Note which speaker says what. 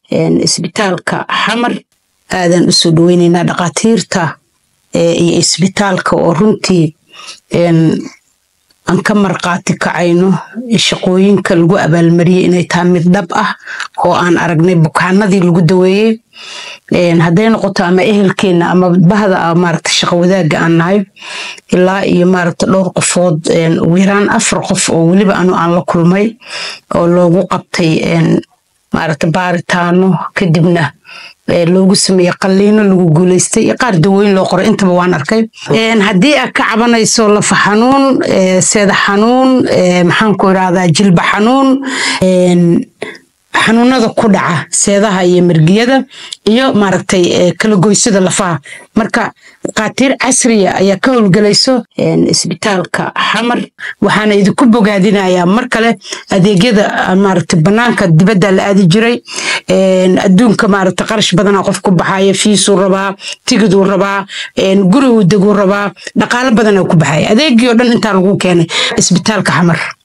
Speaker 1: isbitaalka xamar aadaan usoo dhaweyneynaa dhakhaatiirta iyo isbitaalka oo runtii aan ka marqaati kacayno shaqooyinka lagu abaalmariyey inay tahay mid dhab ah oo aan aragnay bukaanadii lagu daweeyey hadday noqoto ama ehelkeena ama bahda maaragta shaqo wadaagga aan nahay ilaa iyo maaragta dhowr qofood ugu yaraan afar qof oo weliba anu aan la kulmay oo loogu qabtay maaragta baaritaano kadibna loogu sameeyey qalliino lagu guuleystay iyo qaar dawooyin loo qoray intaba waan arkay haddii aad ka cabanayso lafa xanuun seeda xanuun maxaan ku irahdaa jilba xanuun xanuunada ku dhaca seedaha iyo mergiyada iyo maaragtay kala goysada lafaha marka dhakhaatiir casriya ayaa ka howlgelayso isbitaalka xamar waxaana idinku bogaadinayaa mar kale adeegyada maaragtay banaanka dibadda la aadi jiray adduunka maaragtay qarash badana qof ku baxaya fiisuu rabaa tigiduu rabaa guriguu deguu rabaa dhaqaalo badana ku baxaya adeegii oo dhan intaa lagu keenay isbitaalka xamar